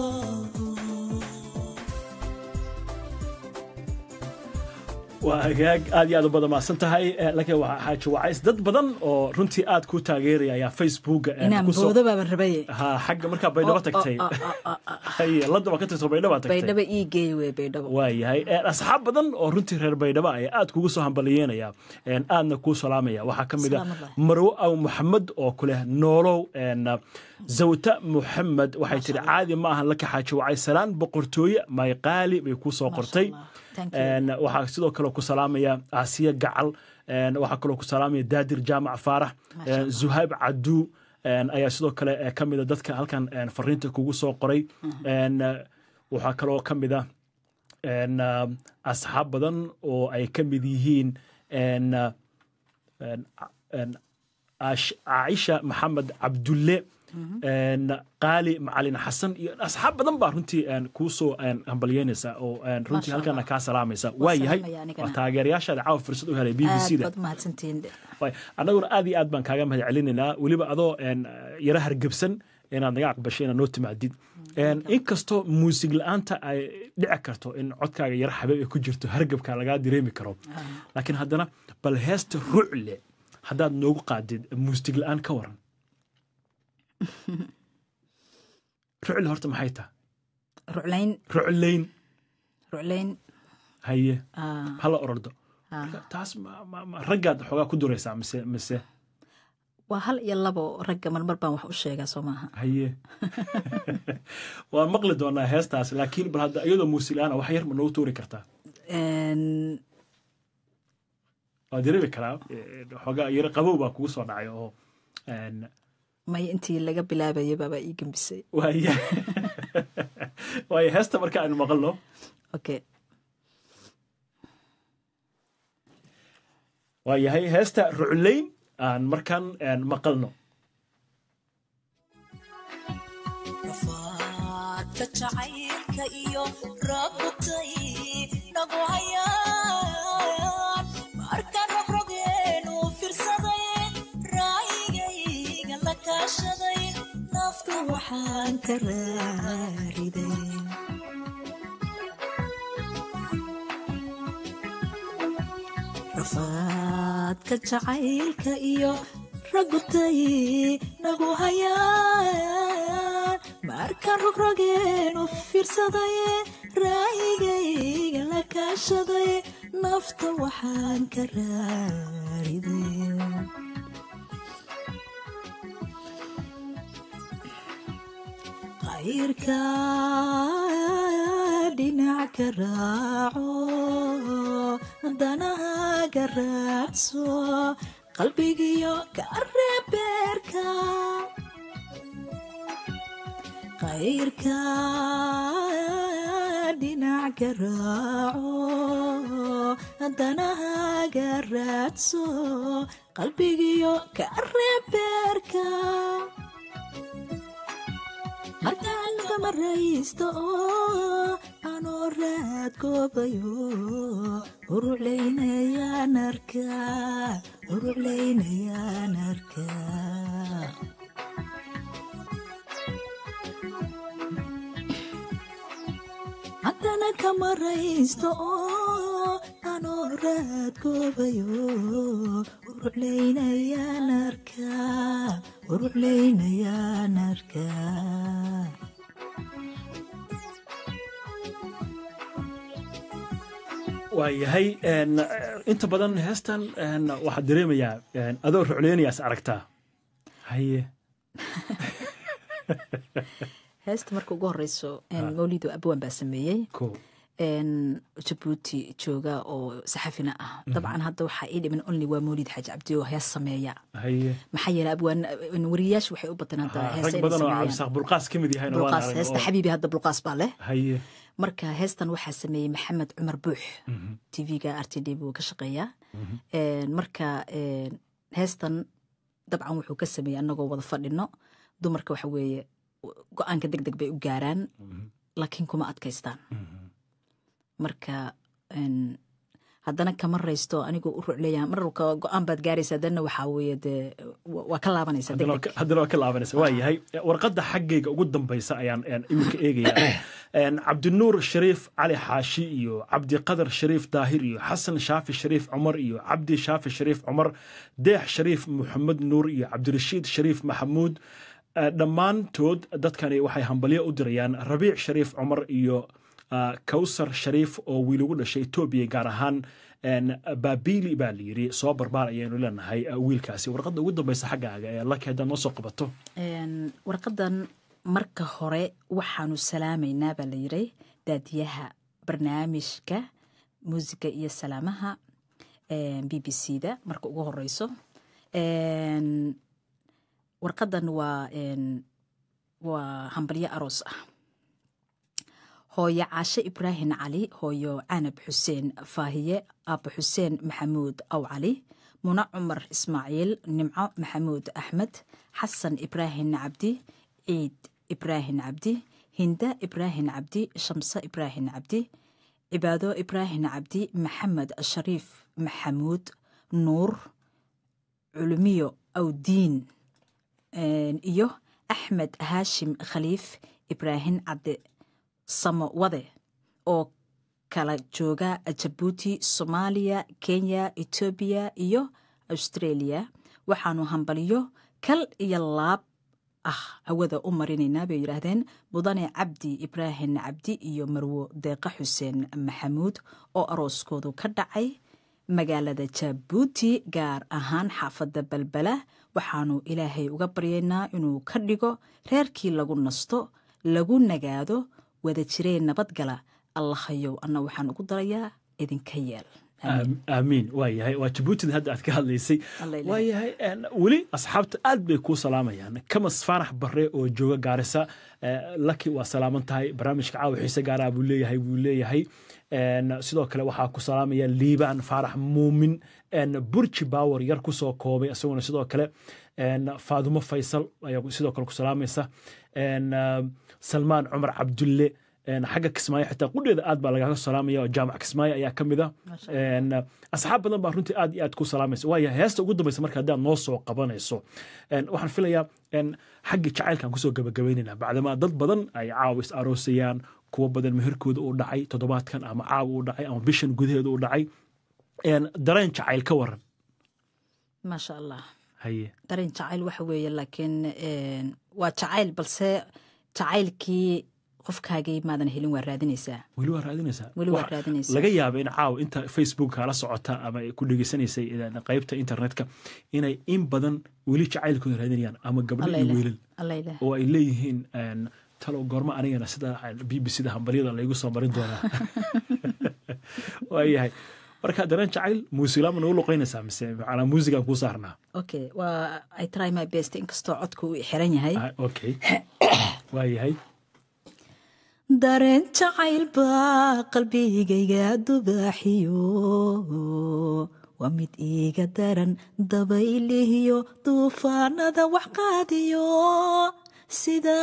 waa hagaag aad iyo aad u badan maadsan tahay Eh, laakiin waxaa xaaji wacays dad badan oo runtii aad ku taageeraya ayaa facebooka en, inaan kusoo- boodo baaban rabaye ha xagga markaa baydhabo Oh, tagtay oh, oh, oh, oh, haye landa waa ka tagto baydhabo tagtay baydhabo ii geey wey baydhabo waayahay Eh, asxaab badan oo runtii reer baydhabo ayaa aad kugu soo hambalyeynaya En, aadna kuu salaamaya waxaa ka mid a Salaam marwo aw maxamed oo kuleh noolow en, zawta muxamed waxay tiri caadi ma ahan laka xaaji wacay salaan boqortooye mayqaali bay kuu soo qortay Allah. Thank you. En, waxaa sidoo kale ku salaamaya asiya gacal En, waxaa kaloo ku salaamaya daadir jaamac faarax Masha En, Allah. zuhayb cadu En, ayaa sidoo kale eh, ka mid a dadka halkan en, fariinta kugu soo qoray En, eh, waxaa kaloo ka mid a en, uh, asxaab badan oo ay ka mid yihiin en, uh, en, en, Ash- caaisha maxamed cabdulle een, qaali macalin xasan iyo asxaab badan baa runtii een, kuu soo een, hambalyeynaysa oo een, runtii Masha halkana Allah. kaa salaamaysa Waa waa yahay salaamaya anigana. waa taageerayaashaada caawa fursad u helay b b c aad da baad mahadsantihiin Waay, annaguna aad iyo aad baan kaaga mahad celinaynaa weliba adoo een, yara hargebsan inaad naga aqbashay inaad noo timaadid Een, inkastoo muusig la-aanta ay dhici karto in codkaaga yara xabeeb ay ku jirto hargebka lagaa dareemi karo laakiin haddana bal heesta rucle haddaad noogu qaadid muusig la-aan ka waran rucle horta maxay tahay ruclayn rucleyn ruclayn haye ah, hala orordo ah. Marka taas ma- ma- ma- raggaad xoogaa ku duraysaa mise mise waa hal iyo labo ragga marmar baan wax u sheegaa soo maaha haye waan maqli doonaa heestaas laakiin bal hadda iyadoo muusilaana wax yar ma noogu tuuri kartaa Een, waa dareemi karaa eh, xoogaa yaro qabow baa kugu soo dhacay oo een, may intii laga bilaabayay baabaa ii gembisay waaya waayo heesta marka aynu maqalno okay waa yahay heesta rucleyn aan markan een, maqalno rafaadka jacaylka iyo rabutay nagu hayaan marka rogrogeenu firsaday raayigayga la kaashaday naftu waxaan ka raariday rafaadka jacaylka iyo ragutay nagu hayaan markaan rogrogeenu fiirsaday raayigayga la kaashaday nafta waxaan ka raariday qayrka dhinac ka raaco danahaga raadso qalbigiyo ka reebeerka qayrka dhinac ka raaco danahaga raadso qalbigiyo ka reebeerka markaan laga maraysto oo anoo raad goobayo uruclaynayaan arkaa uruclaynayaan arkaa haddana ka maraysto oo anoo raad goobayo uruclaynayaan arkaa uruclaynayaan arkaa waa yahay een, inta badan heestan een, waxaad dareemayaa een, adoo rucleynayaas aragtaa haye heesta marka ugu horeyso een, mawlido abwan baa sameeyey ko een, jabuuti jooga oo saxafina ah dabcan hadda waxaa ii dhiman only waa mawlid xaaji cabdi oo hees sameeya haye maxaa yeele abwaan wariyayaasha waxay u bataan hadda Ha, heesa rag inay badan oo sameeyaan cabdisaaq bulqaas ka mid yahayna waan bulqaas aragnay heesta oo- xabiibi hadda bulqaas baa leh haye marka heestan waxaa sameeyey maxamed cumar buux tv-ga r t d buu ka shaqeeyaa Een, marka een, heestan dabcan wuxuu ka sameeyey annagoo wada fadhino dumarka waxa weeye go-aanka deg deg bay u gaaraan laakiin kuma adkaystaan marka een, haddana kama raysto anigoo u rucleeya marka go-aan baad gaaraysa haddana waxaa weeye dee wa- waa ka laabanaysa deg haddana waa deg ka- haddana waa ka laabanaysa waa yahay warqadda xaggayga ugu dambaysa ayaan een, iminka eegayaa Een, cabdinuur shariif cali xaashi iyo cabdiqadar shariif daahir iyo xasan shaafi shariif cumar iyo cabdi shaafi shariif cumar deex shariif maxamed nuur iyo cabdirashiid shariif maxamuud Eh, dhammaantood dadkani waxay hambalyo u dirayaan rabiic shariif cumar iyo ah, kawsar shariif oo wiil ugu dhashay etoobiya gaar ahaan een, baabili baa la yiri soo barbaar ayaynu leenahay ah, wiilkaasi warqadda ugu dambaysa xaggaaga ee laki haddaad noo soo qabato Een, warqadan marka hore waxaanu salaamaynaa baa la yiray daadiyaha barnaamijka muusiga iyo salaamaha b b c da marka ugu horeyso Een, warqadan waa een, waa hambalyo aroos ah hooyo caashe ibraahim cali hooyo canab xuseen faahiye aabba xuseen maxamuud aw cali muna cumar ismaaciil nimco maxamuud axmed xasan ibraahin cabdi ciid ibraahin cabdi hinda ibraahin cabdi shamse ibraahin cabdi cibaado ibraahin cabdi maxamed shariif maxamuud nuur culumiyo awdiin iyo axmed haashim khaliif ibraahin cadde samo wade oo kala jooga jabuuti soomaaliya kenya etoobiya iyo australia waxaanu hambaliyo kal iyo laab ah hawada u marinaynaa bay yidhaahdeen mudane cabdi ibraahin cabdi iyo marwo deeqa xuseen maxamuud oo arooskoodu ka dhacay magaalada jabuuti gaar ahaan xaafadda balbala waxaanu ilaahay uga baryaynaa inuu ka dhigo reerkii lagu nasto lagu nagaado wada jireen nabadgala allahayow anna waxaan ugu darayaa idinka yeel aamiin waa yahay waa jabuutida hadda aad ka hadlaysay Alla ilahay. waa yahay en, weli asxaabta aad bay kuu salaamayaan kamas faanax bare oo jooga gaarisa eh, laki waa salaaman tahay barnaamijka caawa xiise gaaraa buu leeyahay buu leeyahay En, sidoo kale waxaa ku salaamaya liibaan faarax muumin en, burji baawer yar kusoo koobay isaguna sidoo kale en, faadumo faysal ayaa sidoo kale ku salaamaysa En, ah, salmaan cumar cabdulle En, xagga kismaayo xitaa qudheeda aad baa lagaaga salaamaya oo jaamac kismaayo ayaa ka mid a Masha En, asxaab badan baa runtii aad iyo aad ku salaamaysa waaya heesta ugu dambaysa marka haddaad noo soo qabanayso En, waxaan filayaa en, xaggii jacaylkaan kusoo gabagabaynayna bacdamaa dad badan ay caawa is aroosayaan kuwo badan meherkooda uu dhacay toddobaadkan ama caawa uu dhacay ama bishan gudaheeda uu dhacay En, dareen jacayl ka waran maasha allah haye dareen jacayl waxa weeye laakiin een, waa jacayl balse jacaylkii qofkaagii maadan helin waa raadinaysaa weli waa raadinaysaa Weli waa Waxa raadinaysaa. laga yaaba in caawa inta facebook kala socota ama ay ku dhegeysanaysay eh, qaybta internetka inay in badan weli jacaylkooda raadinayaan ama gabdho alla iyo ilaah wiilal alla ilaah oo ay leeyihiin en, talow goormo anigana sida b b c da hambaryada laygu soo marin doonaa waayahay marka dareen jacayl muusilaama nagu luqaynaysaa mise macnaa muusigaan kuu saarnaa okay waa i try my best inkastoo codka uu xiran yahay Ah, okay waayahay dareen jacayl baa qalbigayga dubaaxiyo waa mid iiga daran dabaylihiyo duufaanada wax qaadiyo sida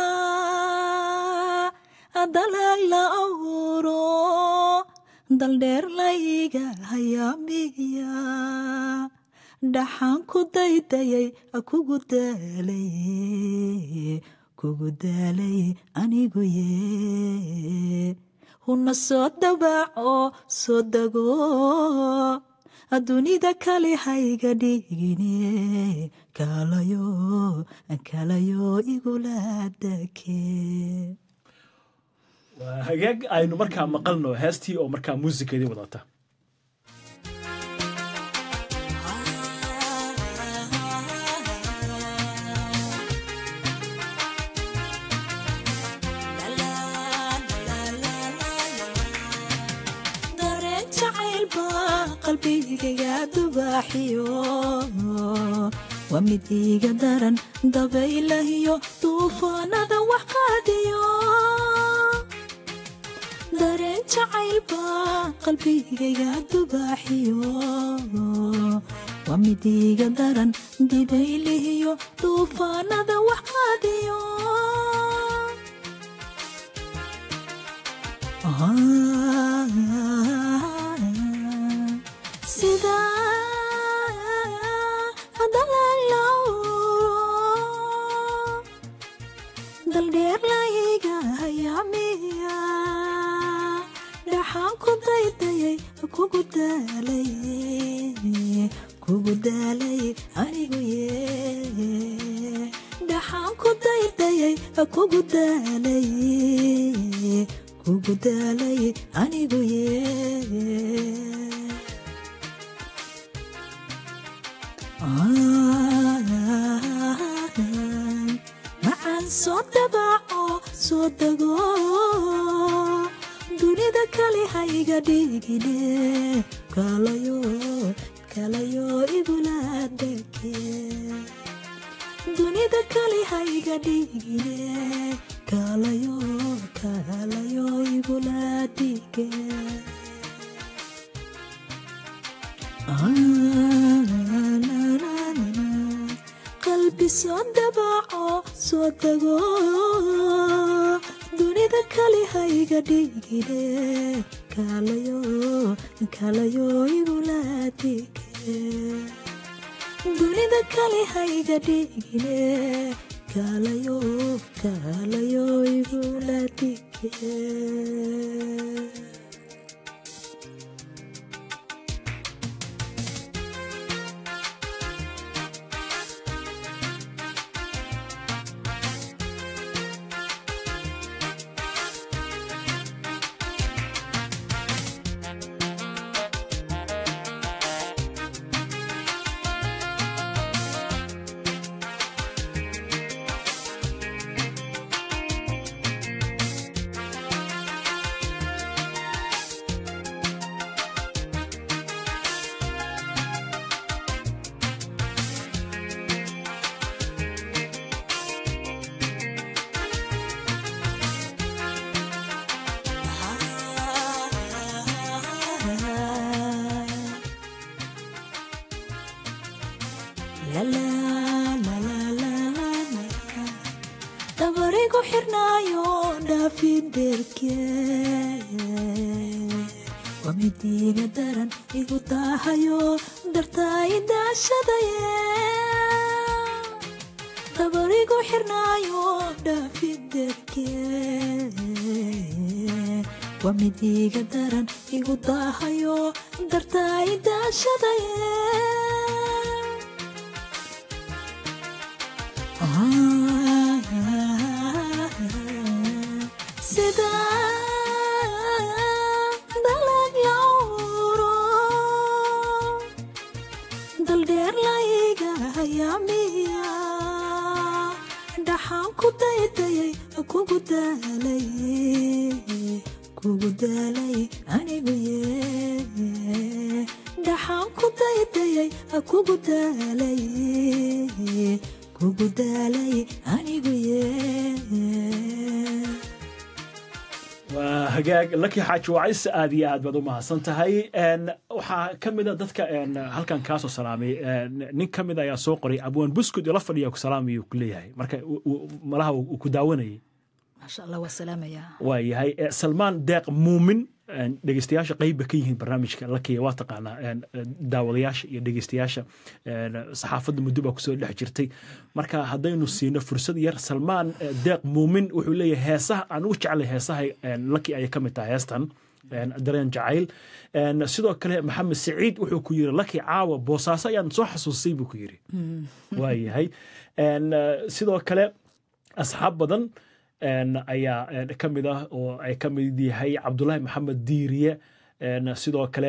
dalag la awuro daldheer layga hayaamiya dhaxaan ku daydayay kugu daalay kugu daalay anigu ye huna soo dabaaco soo dago dunida kale hayga dhigine kaalayo kaalayo igula dake waa hagaag aynu markaa maqalno heestii oo markaa muusikeedii wadata dareen jacayl baa qalbigayga dubaaxiyo waa mid iiga daran dabaylahiyo duufaanada wax qaadiyo dareen jacayl baa qalbigayga dubaaxiyo waa mid iiga daran dibaylihiyo duufaanada wax qaadiyo sida daldheer layga hayaamiya dhaxaan ku daydayay kugu daalay kugu daalay anigu ye dhaxaan ku daydayay kugu daalay kugu daalay anigu ye macaan soo dabaaco soo dago dunida kale hayga dhigine kalayo kalayo igula deke dunida kale hayga dhigine kalayo kalayo igula dige Ah qalbi soo dabaco soo dego dunida kali hayga dhigine kaalayo kaalayo igulaadike dunida kali hayga dhigine kaalayo kaalayo igulaadike dabarigu xirnaayo dhaafiderke waa midiiga daran igu daahayo dartaay daashadaye dabarigu xirnaayo dhaafiderke waa midiiga daran igu daahayo dartaay daashadaye sida dalag lawro daldheer layga hayaamiya dhaxaan ku daydayay kugu daalay kugu daalay anigu ye dhaxaan ku daydayay kugu daalay kugu daalay anigu ye waa hagaag laki xaaji wacays aad iyo aad baad u mahadsan tahay waxaa ka mid a dadka halkan kaasoo salaamay nin ka mid ayaa soo qoray abwaan buskud ila fadhiya ku salaamayo ku leeyahay marka malaha uu ku daawanayay maasha allah waa salaamayaa waa yahay salmaan deeq muumin dhegeystayaasha qeyba ka yihiin barnaamijka lakiya waa taqaanaa daawadayaasha iyo dhegeystayaasha saxaafadda muddo baa kusoo dhex jirtay marka haddaynu siino fursad yar salmaan deeq muumin wuxuu leeyahay heesaha aan ugu jeclay heesaha laki ayay ka mid tahay heestan dareen jacayl sidoo kale maxamed saciid wuxuu ku yiri laki caawa boosaaso ayaan soo xasuusay buu ku yiri waa yahay sidoo kale asxaab badan ayaa ka mid ah oo ay ka mid yahay cabdulaahi maxamed diiriye sidoo kale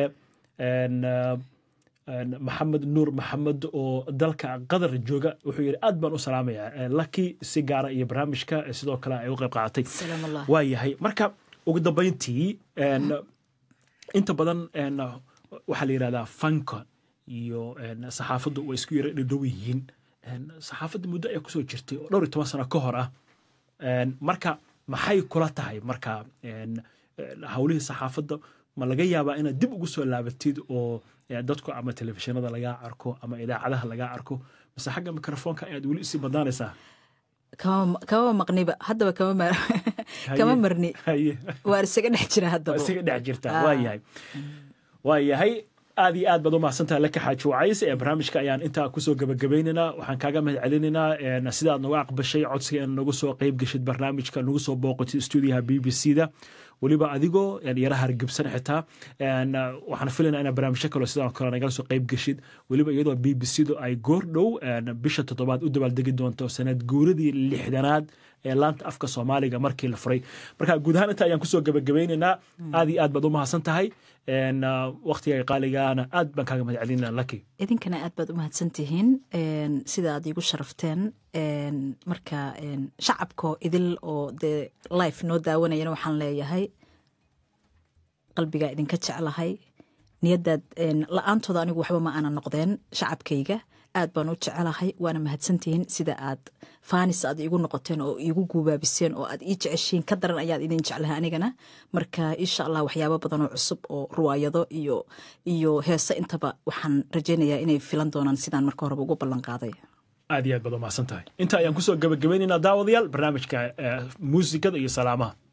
maxamed nuur maxamed oo dalka qatar jooga wuxuu yidhi aad baan u salaamayaa laki si gaara iyo barnaamijka sidoo kale ay u qayb qaadatay salaam allah waa yahay marka ugu dambayntii inta badan waxaa la yidhahdaa fanka iyo saxaafaddu way isku yara dhadhow yihiin saxaafadda muddo ayaa kusoo jirtay oo dhowr iyo toban sano ka hor ah marka maxay kula tahay marka howlihii saxaafadda ma laga yaabaa inaad dib ugu soo laabatid oo dadku ama telefishinada lagaa arko ama idaacadaha lagaa arko mise xagga mikrofoonka ayaad weli isii badnaanaysaa kama kama maqniba haddaba kama ma- kama marni haye waan isaga dhex jira waa haddaba isaga dhex jirtaa Ah. waa yahay waa yahay aad iyo aad baad u mahadsantahay laka xaaji wacays ee barnaamijka ayaan intaa kusoo gabagabaynaynaa waxaan kaaga mahad celinaynaa een, sidaad nagu aqbashay codsiga in nagu soo qeyb geshid barnaamijka nagu soo booqatid stuudiyaha b b c da weliba adigoo een, yara hargebsan xitaa een, waxaan filaynaa inaa barnaamijyo kaloo sidoo kale nagala soo qeyb geshid weliba iyadoo b b c du ay goor dhow een, bisha toddobaad u dabaaldegi doonto sanad guuradii lixdanaad ee laanta afka soomaaliga markii la furay marka guud ahaan inta ayaan kusoo gabagabaynaynaa aad iyo aad baad u mahadsan tahay een, ah, waqtiga qaaligaana aad baan kaaga mahad celinaa laki idinkana aad baad u mahadsan tihiin een, sida aad iigu sharafteen een, marka een, shacabko idil oo dee life noo daawanayana waxaan leeyahay qalbigaa idinka jeclahay niyadaad een, la-aantooda anigu waxba ma aana noqdeen shacabkayga aad baan u jecelahay waana mahadsantihiin sida aad faanis aad iigu noqoteen oo iigu guubaabiseen oo aad ii jeceshiin ka daran ayaad idin jeclahay anigana marka insha allah waxyaabo badan oo cusub oo ruwaayado iyo iyo heese intaba waxaan rajaynayaa inay filan doonaan sidaan marka horeba ugu ballan qaaday aad iyo aad baad umahadsan tahay inta ayaan kusoo gabagabaynaynaa daawadayaal barnaamijka eh, muusikada iyo salaamaha